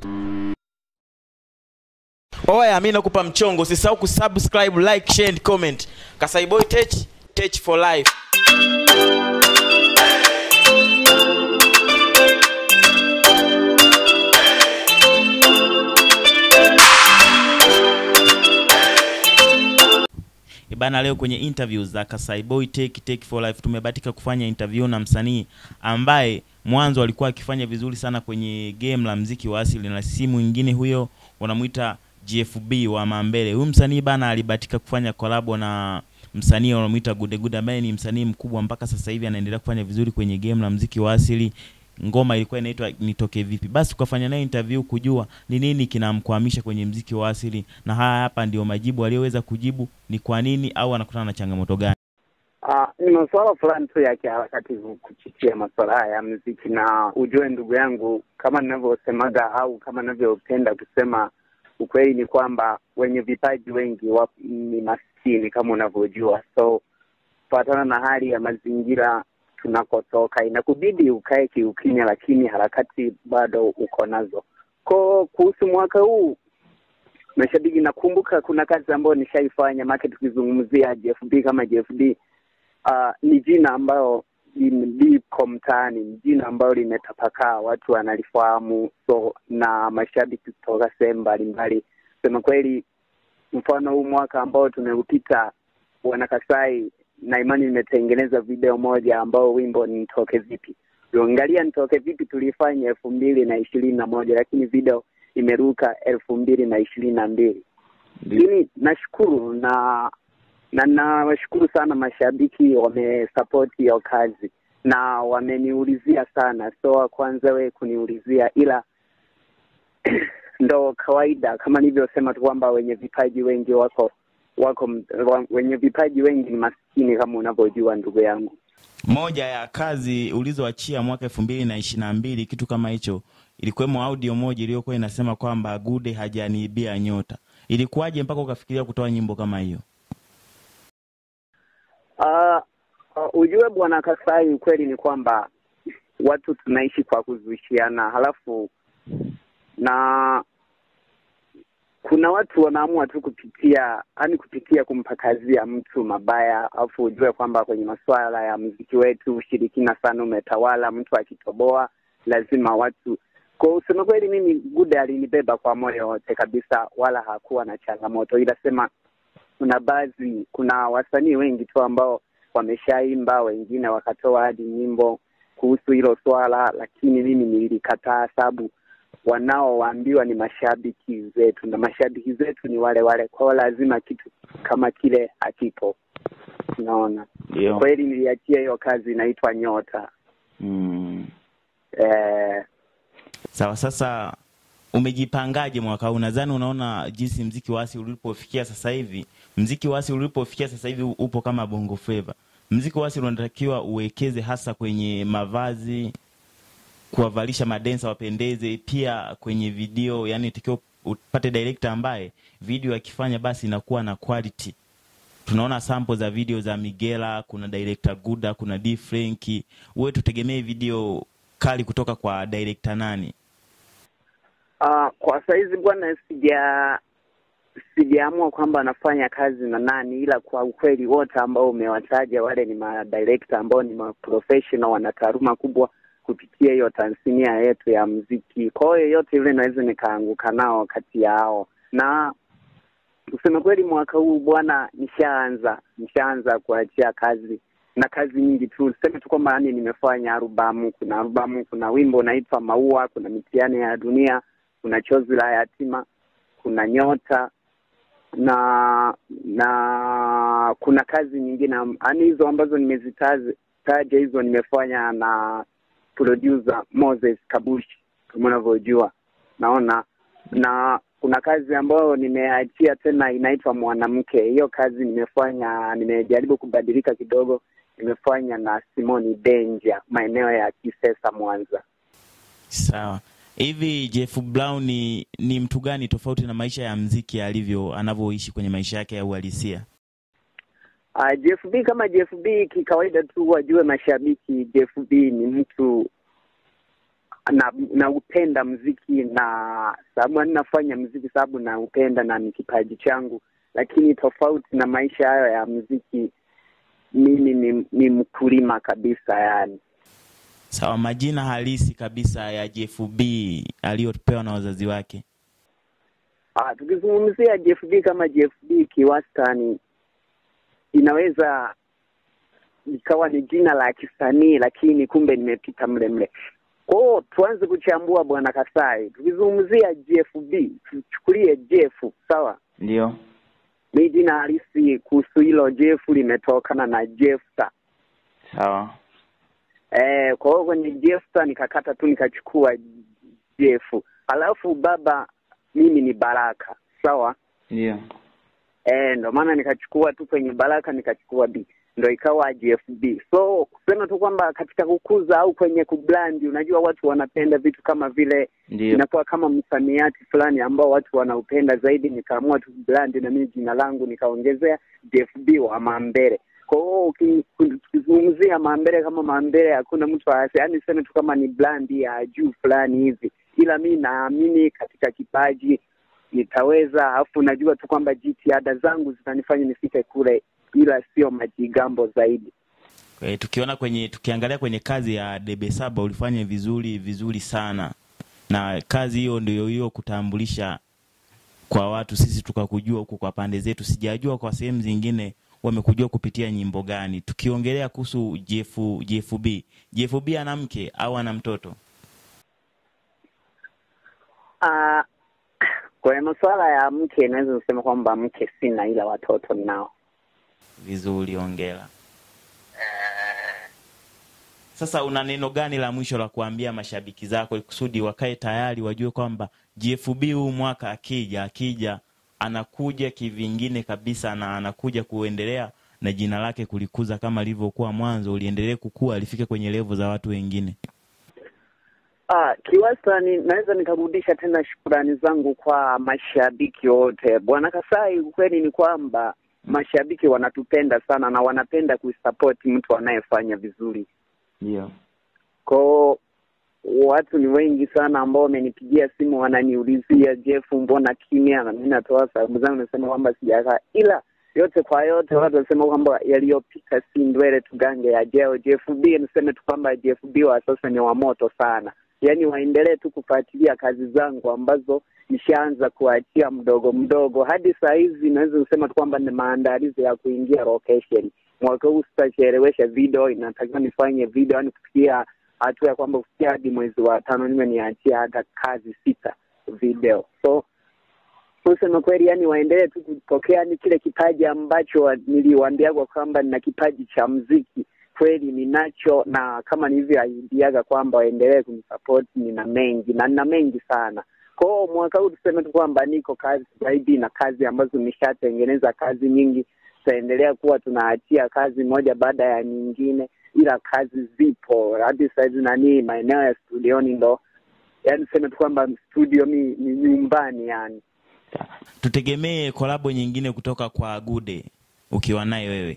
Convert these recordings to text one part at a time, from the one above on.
Oya, mi nakupa mchongo, usisahau kusubscribe, like, share and comment. Kasai Boy Tech, Tech for life. Ibana, leo kwenye interview za Kasai Boy Tech, Tech for life tumebahatika kufanya interview na msanii ambaye mwanzo alikuwa akifanya vizuri sana kwenye game la mziki wa asili na si mwingine huyo wanamuita GFB wa Mambele. Huyu msanii bana alibahatika kufanya kolabo na msanii wanamuita Gude Gude ambaye ni msanii mkubwa mpaka sasa hivi anaendelea kufanya vizuri kwenye game la mziki wa asili. Ngoma ilikuwa inaitwa Nitoke Vipi. Basi tukafanya naye interview kujua ni nini kinamkwamisha kwenye mziki wa asili, na haya hapa ndio majibu aliyoweza kujibu, ni kwa nini au anakutana na changamoto gani. Ah, ni masuala fulani tu ya kiharakati kuchichia masuala haya ya muziki, na ujue ndugu yangu, kama ninavyosemaga au kama ninavyopenda kusema, ukweli ni kwamba wenye vipaji wengi wa, ni maskini kama unavyojua, so kufuatana na hali ya mazingira tunakotoka inakubidi ukae kiukimya, lakini harakati bado uko nazo. Ko kuhusu mwaka huu mashabiki, nakumbuka kuna kazi ambayo nishaifanya make, tukizungumzia JFB kama JFB uh, ni jina ambayo liko mtaani, ni jina ambayo limetapakaa, watu wanalifahamu, so na mashabiki kutoka sehemu mbalimbali. Sema kweli, mfano huu mwaka ambao tumeupita, wanakasai na imani nimetengeneza video moja ambao wimbo ni nitoke vipi. Ukiangalia nitoke vipi tulifanya elfu mbili na ishirini na moja lakini video imeruka elfu mbili na ishirini na mbili lakini nashukuru na na nawashukuru sana mashabiki wamesapoti hiyo kazi na wameniulizia sana, so kwanza we kuniulizia, ila ndo kawaida kama nilivyosema tu kwamba wenye vipaji wengi wako wako wa, wenye vipaji wengi ni maskini kama unavyojua ndugu yangu. Moja ya kazi ulizoachia mwaka elfu mbili na ishirini na mbili kitu kama hicho, ilikuwemo audio moja iliyokuwa inasema kwamba Gude hajaniibia nyota. Ilikuwaje mpaka ukafikiria kutoa nyimbo kama hiyo? Uh, uh, ujue bwana Kasai, ukweli ni kwamba watu tunaishi kwa kuzushiana, halafu na kuna watu wanaamua tu kupitia yani kupitia kumpakazia mtu mabaya, alafu ujue kwamba kwenye masuala ya mziki wetu ushirikina sana umetawala. Mtu akitoboa lazima watu kwa usema kweli, mimi Gude alinibeba kwa moyo wote kabisa, wala hakuwa na changamoto, ila sema kuna baadhi, kuna wasanii wengi tu ambao wameshaimba, wengine wakatoa hadi nyimbo kuhusu hilo swala, lakini mimi nilikataa, sababu wanaoambiwa ni mashabiki zetu na mashabiki zetu ni wale wale, kwao lazima kitu kama kile hakipo. Unaona, Ndio. kweli niliachia hiyo kazi inaitwa Nyota. Mm. Eh, Sawa, sasa umejipangaje mwaka huu? Nadhani unaona jinsi mziki wa asili ulipofikia sasa hivi. Mziki wa asili ulipofikia sasa hivi upo kama bongo flava. Mziki wa asili unatakiwa uwekeze hasa kwenye mavazi, kuwavalisha madensa wapendeze, pia kwenye video, yani takiwa upate director ambaye video akifanya basi inakuwa na quality. Tunaona sample za video za Migela, kuna director Guda, kuna D Frank. Wewe tutegemee video kali kutoka kwa director nani? uh, kwa saizi bwana, sija sijaamua kwamba nafanya kazi na nani, ila kwa ukweli wote ambao umewataja wale ni madirekta ambao ni maprofessional, wana taaluma kubwa kupitia hiyo tasnia yetu ya mziki. Kwa hiyo yote yule naweza nikaanguka nao kati yao, na kusema kweli mwaka huu bwana, nishaanza nishaanza kuachia kazi na kazi nyingi tu. Sema tu kwamba yani nimefanya albamu, kuna albamu, kuna wimbo unaitwa Maua, kuna mitihani ya dunia, kuna chozi la yatima, kuna nyota na na kuna kazi nyingine yaani hizo ambazo nimezitaja hizo nimefanya na producer Moses Kabushi kama unavyojua, naona na kuna kazi ambayo nimeachia tena inaitwa Mwanamke. Hiyo kazi nimefanya, nimejaribu kubadilika kidogo, nimefanya na Simoni Danger maeneo ya Kisesa, Mwanza. Sawa. Hivi Jeff Brown ni, ni mtu gani tofauti na maisha ya mziki alivyo anavyoishi kwenye maisha yake ya uhalisia? Uh, JFB kama JFB kikawaida tu wajue mashabiki, JFB ni mtu na naupenda mziki na sababu yani nafanya mziki sababu naupenda na ni kipaji changu, lakini tofauti na maisha hayo ya mziki, mimi ni, ni mkulima kabisa yani. Sawa, majina halisi kabisa ya JFB aliyopewa na wazazi wake. Ah, tukizungumzia JFB kama JFB kiwastani, inaweza ikawa ni jina la kisanii, lakini kumbe nimepita mle mle. Kwa hiyo tuanze kuchambua bwana Kasai. Tukizungumzia JFB, tuchukulie Jeff, sawa? Ndio. Mi jina halisi kuhusu hilo Jeff limetokana na Jefta. Sawa. Eh, kwa hiyo kwenye Jefta nikakata tu nikachukua Jeff. Alafu baba mimi ni Baraka, sawa? Ndio. Eh, ndo maana nikachukua tu kwenye Baraka nikachukua B ndo ikawa GFB. So kusema tu kwamba katika kukuza au kwenye kublandi, unajua watu wanapenda vitu kama vile Ndio. inakuwa kama msamiati fulani ambao watu wanaupenda zaidi, nikaamua tu blandi na mimi jina langu nikaongezea GFB wa Mambere. Kwa hiyo uki- ukizungumzia Mambere kama Mambere, hakuna mtu aase, yaani sema tu kama ni blandi ya juu fulani hivi, ila mi naamini katika kipaji nitaweza, alafu najua tu kwamba jitihada zangu zitanifanya nifike kule, ila sio majigambo zaidi. E, tukiona kwenye tukiangalia kwenye kazi ya Debe Saba ulifanya vizuri vizuri sana, na kazi hiyo ndio hiyo kutambulisha kwa watu, sisi tukakujua huku kwa pande zetu. Sijajua kwa sehemu zingine wamekujua kupitia nyimbo gani. Tukiongelea kuhusu JF, JFB, JFB ana mke au ana mtoto? Ah, kwenye masuala ya mke naweza kusema kwamba mke sina, ila watoto ninao. Vizuri, ongera. Sasa una neno gani la mwisho la kuambia mashabiki zako ili kusudi wakae tayari wajue kwamba JFB huu mwaka akija akija anakuja kivingine kabisa na anakuja kuendelea na jina lake kulikuza kama lilivyokuwa mwanzo, uliendelee kukua lifike kwenye levo za watu wengine. Ah, kiwastani naweza nikarudisha tena shukurani zangu kwa mashabiki wote. Bwana Kasai, ukweli ni kwamba mashabiki wanatupenda sana na wanapenda kuisapoti mtu anayefanya vizuri. Ndio. Kwao watu ni wengi sana ambao wamenipigia simu wananiulizia, Jeff, mbona kimya? Na mimi natoa sababu zangu, nasema kwamba sijakaa, ila yote kwa yote watu wanasema kwamba yaliyopita si ndwele, tugange yajao. JFB niseme tu kwamba JFB wa sasa ni wa moto sana, yaani waendelee tu kufuatilia kazi zangu ambazo nishaanza kuachia mdogo mdogo. Hadi saa hizi naweza kusema tu kwamba ni maandalizi ya kuingia location. Mwaka huu sitachelewesha video, inatakiwa nifanye video, yani kufikia hatua ya kwamba kufikia hadi mwezi wa tano niwe niachia hata kazi sita video. So kusema kweli, yani waendelee tu kupokea yani kile kipaji ambacho wa- niliwaambiagwa kwamba nina kipaji cha mziki kweli ninacho, na kama nilivyoahidiaga kwamba waendelee kunisupport, nina mengi na nina mengi sana. Kwa hiyo mwaka huu tuseme tu kwamba niko kazi zaidi na kazi ambazo nishatengeneza kazi nyingi, tutaendelea kuwa tunaachia kazi moja baada ya nyingine, ila kazi zipo hadi sahizi nani maeneo ya studioni ndo yani tuseme tu kwamba studio mi ni nyumbani yani. Tutegemee kolabo nyingine kutoka kwa Gude ukiwa naye wewe.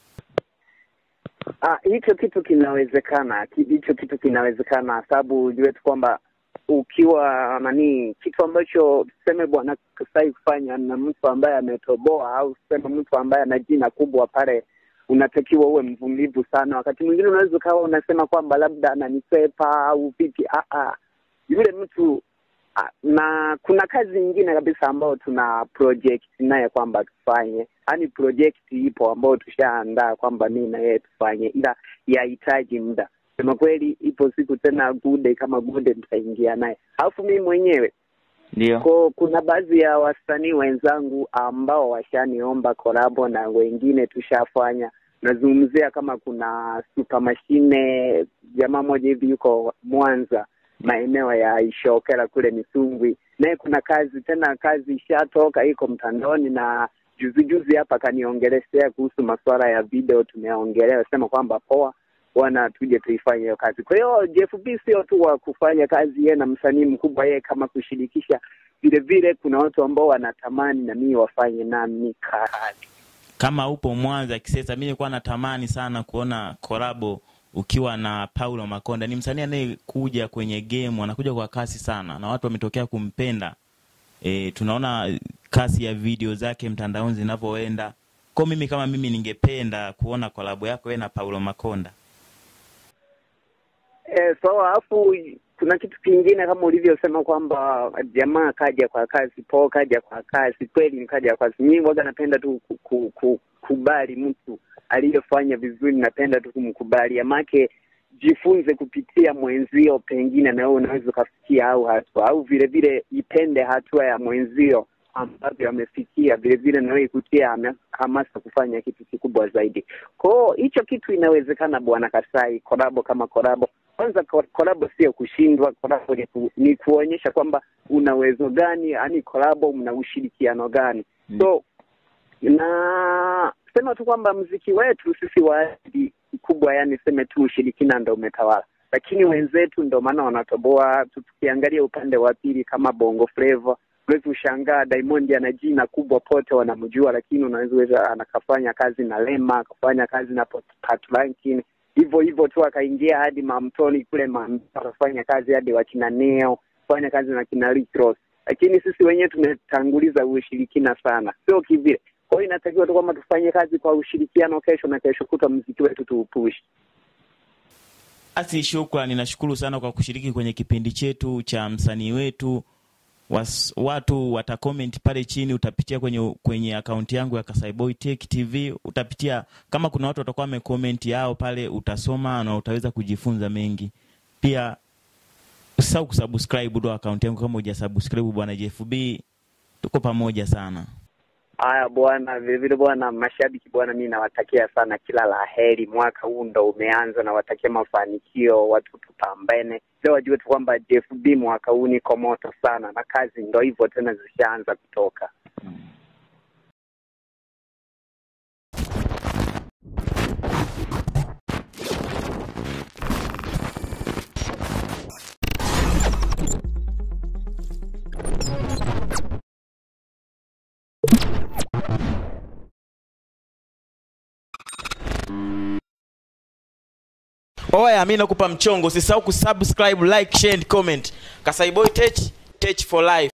Ah, hicho kitu kinawezekana, ki- hicho kitu kinawezekana, sababu ujue tu kwamba ukiwa nani, kitu ambacho tuseme bwana Kasai kufanya na mtu ambaye ametoboa au tuseme mtu ambaye ana jina kubwa pale, unatakiwa uwe mvumilivu sana. Wakati mwingine unaweza ukawa unasema kwamba labda ananisepa au vipi. Ah, ah, yule mtu Ah, na kuna kazi nyingine kabisa ambayo tuna project naye kwamba tufanye, yaani project ipo ambayo tushaandaa kwamba mimi na yeye tufanye, ila yahitaji muda. Sema kweli, ipo siku tena Gude kama Gude tutaingia naye, alafu mimi mwenyewe Ndio. ko kuna baadhi ya wasanii wenzangu ambao washaniomba kolabo na wengine tushafanya. Nazungumzia kama kuna Super Machine, jamaa moja hivi yuko Mwanza maeneo ya Ishokela kule Misungwi, naye kuna kazi tena, kazi ishatoka iko mtandaoni, na juzi juzi hapa kaniongelesea kuhusu masuala ya video, tumeongelea sema kwamba poa bwana, tuje tuifanye hiyo kazi. Kwa hiyo JFB sio tu wa kufanya kazi yeye na msanii mkubwa, yeye kama kushirikisha vile vile, kuna watu ambao wanatamani na mimi wafanye nami kazi. Kama upo Mwanza Kisesa, mimi nilikuwa natamani sana kuona kolabo ukiwa na Paulo Makonda. Ni msanii anayekuja kwenye game, anakuja kwa kasi sana na watu wametokea kumpenda. E, tunaona kasi ya video zake mtandaoni zinavyoenda. Kwa mimi kama mimi ningependa kuona kolabo yako wewe na Paulo Makonda. Eh, so alafu kuna kitu kingine kama ulivyosema kwamba jamaa kaja kwa kasi, po kaja kwa kasi, kweli ni kaja kwa kasi. Mimi waga napenda tu ku- ku- ku- kukubali mtu aliyefanya vizuri, napenda tu kumkubali, amake jifunze kupitia mwenzio, pengine na wewe unaweza ukafikia au hatua au vile vile ipende hatua ya mwenzio ambavyo amefikia, vile vile na wewe ikutia hama- hamasa kufanya kitu kikubwa zaidi. Kwao hicho kitu inawezekana, bwana Kasai, korabo kama korabo. Kwanza ko- korabo sio kushindwa, korabo ni, ku, ni kuonyesha kwamba una uwezo gani, yani korabo mna ushirikiano gani Mm. so na sema tu kwamba mziki wetu sisi waadi kubwa, yani seme tu ushirikina ndo umetawala, lakini wenzetu ndo maana wanatoboa. Tu- Tukiangalia upande wa pili kama bongo flava, unaweza ushangaa Diamond ana jina kubwa, pote wanamjua, lakini unaweza anakafanya kazi na Lema, akafanya kazi na Pat- Pat Rankin, hivyo hivyo tu akaingia hadi Mamtoni kule Mamtoni, akafanya kazi hadi wakina Neo, fanya kazi na kina Rick Ross lakini sisi wenyewe tumetanguliza ushirikina sana, sio kivile. Kwa hiyo inatakiwa tu kwamba tufanye kazi kwa ushirikiano, kesho na kesho kutwa mziki wetu tuupushi. Basi shukrani, nashukuru sana kwa kushiriki kwenye kipindi chetu cha msanii wetu. Was, watu watakomenti pale chini, utapitia kwenye kwenye akaunti yangu ya Kasaiboy Tech TV, utapitia kama kuna watu watakuwa wamekomenti yao pale, utasoma na utaweza kujifunza mengi. Pia usisahau kusubscribe ndo akaunti yangu kama hujasubscribe, bwana JFB, tuko pamoja sana. Haya bwana, vilevile bwana, mashabiki bwana, mi nawatakia sana kila la heri. Mwaka huu ndo umeanza, nawatakia mafanikio, watu tupambane. Leo wajue tu kwamba JFB mwaka huu niko moto sana, na kazi ndo hivyo tena zishaanza kutoka. Oya, mi nakupa mchongo, usisahau kusubscribe, like, share and comment. Kasaiboy Tech, Tech for life.